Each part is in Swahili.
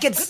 Records.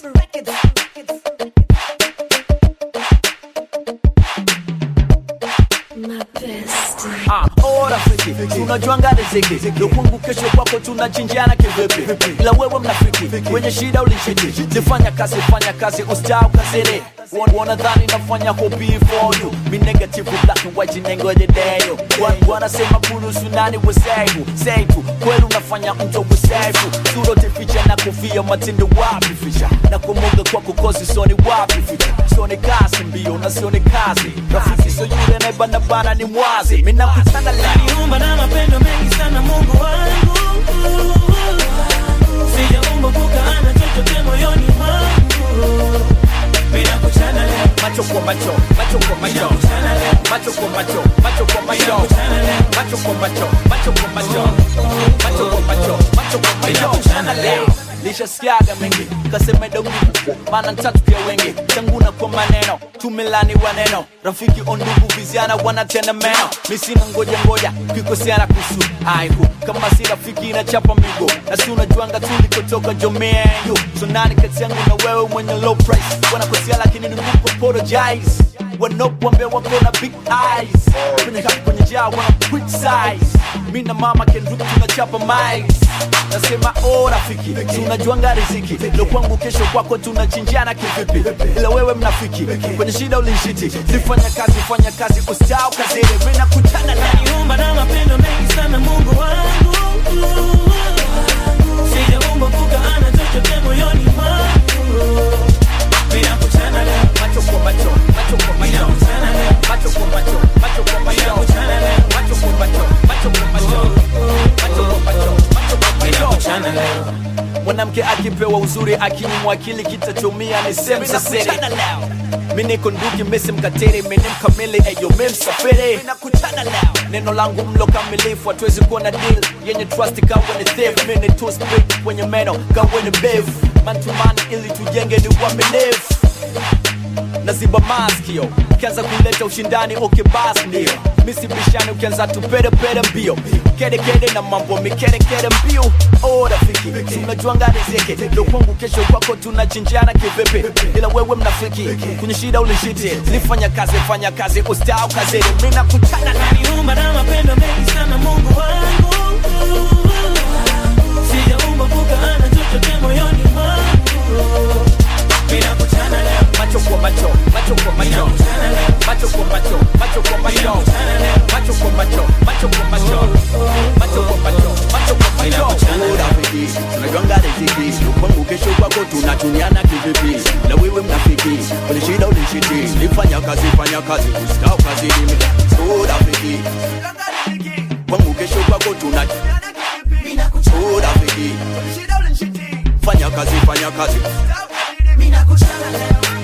My bestie. Ah, oh rafiki, tunajuanga riziki ndo kwangu kesho kwako tunachinjiana kivipi ila wewe mnafiki kwenye shida ulishiti nifanya kazi fanya kazi ustau kazini Wan- wanadhani nafanya hobi for you mi negative black and white nengoje deyo Wan- wanasema kuruhusu nani wesefu seifu kweli unafanya mto wesefu surote ficha na kofia matindo wapi ficha na kumoga kwa kukosi soni wapi ficha sione kazi mbio na sione kazi rafiki so yule naibanabana ni mwazi minakutana leo Niumba na mapendo mengi sana Mungu wangu Sijaumba kukaana chochote moyoni mwangu Bila kuchana leo macho kwa macho, macho kwa macho, macho kwa macho, macho kwa macho, macho kwa macho, macho kwa macho, macho kwa macho, macho kwa macho. Chana leo lishasikiaga mengi kaseme dongi maana ntatu pia wengi changuna kwa maneno tumelani waneno rafiki ondugu viziana wanatenda meno misina ngoja ngoja kikosiana kusu aiku kama si rafiki inachapa migo na si unajuanga tulikotoka jomenyu so nani kati yangu na wewe mwenye low price wanakosia lakini ni ngumu apologize wanapoambia wako na big eyes kwenye kapu kwenye jaa wana criticize mi na mama kendruk tunachapa mics nasema oh rafiki tunajuanga riziki ndo kwangu kesho kwako tunachinjiana kivipi ila wewe mnafiki kwenye shida ulinshiti nifanya kazi fanya kazi ustau kazini mi nakutana na Niumba na mapendo mengi sana Mungu wangu Sijaumba kukaana chochote moyoni mwangu Bila kuchana leo macho kwa macho macho kwa macho Kuchana leo macho kwa macho macho kwa macho Kuchana leo macho kwa macho macho kwa macho macho kwa macho macho kwa Bila macho kuchana leo mwanamke akipewa uzuri akinyimwa akili kitachomia ni sehemu za siri mi niko nduki misi mkatiri mini mkamili eyo mi msafiri neno langu mlo kamilifu hatuwezi kuwa na deal yenye trust kawe ni thief mi ni two speak kwenye meno kawe ni beef man to man ili tujenge ni uaminifu naziba maskio ukianza kuleta ushindani okay bas ndio misibishani ukianza tupedepede mbio kedekede na mambo mikedekede mbio oh rafiki tunajuanga riziki ndo kwangu kesho kwako tunachinjana kivipi ila wewe mnafiki kwenye shida ulishiti nifanya kazi fanya kazi ustau kazini mi nakutana na Niumba na mapendo mengi sana Mungu wangu Sijaumba kukaana chochote moyoni mwangu Bila kuchana leo macho kwa macho macho kwa macho macho kwa macho macho kwa macho macho kwa macho macho kwa macho macho kwa macho macho kwa macho Oh, rafiki tunajuanga riziki kwangu kesho kwako tunatumiana kivipi na wewe mnafiki kwenye shida ulishiti nifanya kazi fanya kazi ustau kazi mimi Oh, rafiki kwangu kesho kwako tuna Oh, rafiki fanya kazi fanya kazi Mina kuchana leo